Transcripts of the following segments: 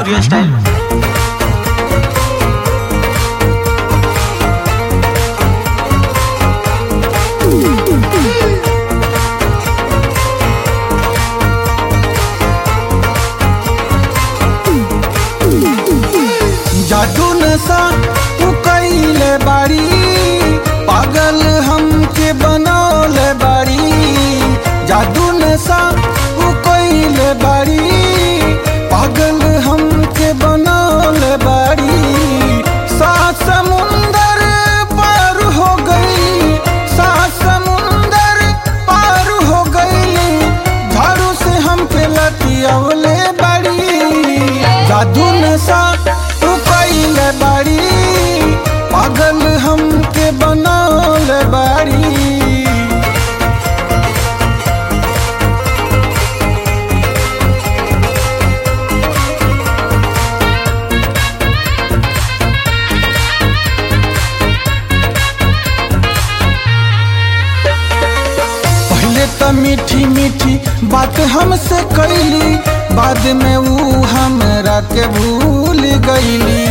Bhojpuri style जादू नशा तू कैले बाड़ी पागल हमके बनौले बाड़ी जादू नशा तू कैले बाड़ी पागल हमके बनौले बाड़ी सात समुंदर पार हो गई सात समुंदर पार हो गई झाड़ू से हमके लतियवले बाड़ी जादू नशा तू कैले बाड़ी पागल हमके बनौले बाड़ी पहले तो मीठी मीठी बात हमसे कैली बाद में ऊ हमरा के भूल गईली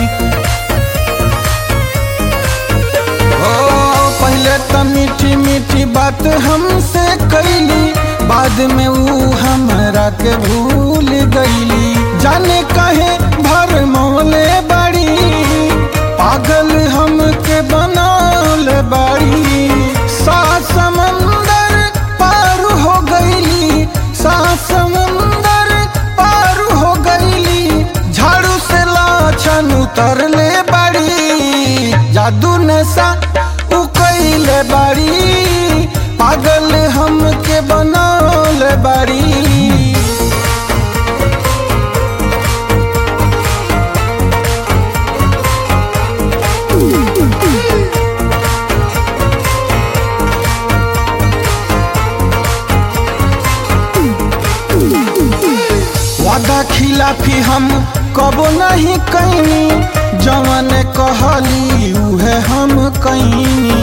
ओ पहले तो मीठी मीठी बात हमसे कैली बाद में ऊ हमरा के भूल गईली जाने कहे भर मोले बड़ी पागल हमके बनौले बड़ी सात समंदर पार हो गईली सात समंदर पार हो गईली झाड़ू से लाछन उतरले बड़ी जादू नशा उ कैले बड़ी पागल हमके बनौले बड़ी वादा खिलाफी हम कबो नहीं कैनी जवन कहली उहे हम कैनी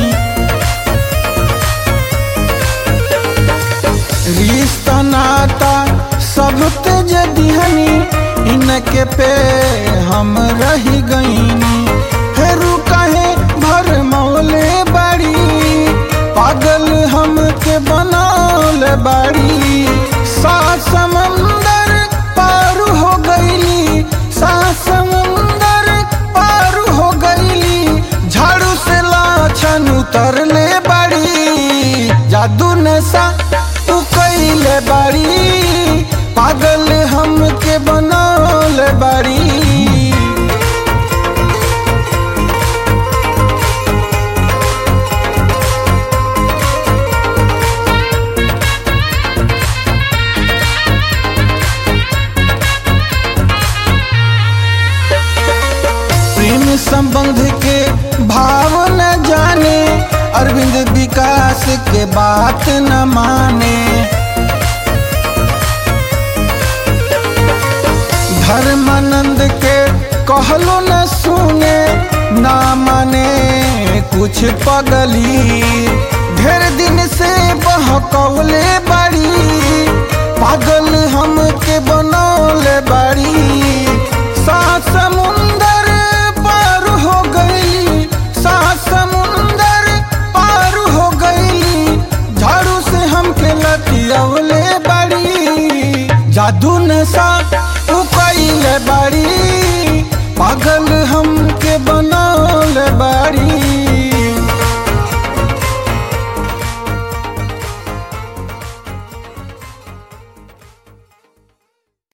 रिश्ता नाता सब तेज दिहनी इनके पे हम रह गईनी हेरू कहे भर मौले बड़ी पागल हमके बनौले बड़ी सात समंदर पार हो गईली सात समंदर पार हो गईली झाड़ू से लाछन उतरले बड़ी जादू नशा तू कैले बड़ी पागल हमके बनौले बड़ी प्रेम संबंध के भाव न जाने अरविंद विकास के बात न माने धर्मानंद के कहलो न सुने ना माने कुछ पगली ढेर दिन से बहकौले बड़ी पागल हमके बनौले बड़ी सात समुंदर पार हो गई सात समुंदर पार हो गई झाड़ू से हमके लतियवले बड़ी जादू नशा तू कैले बड़ी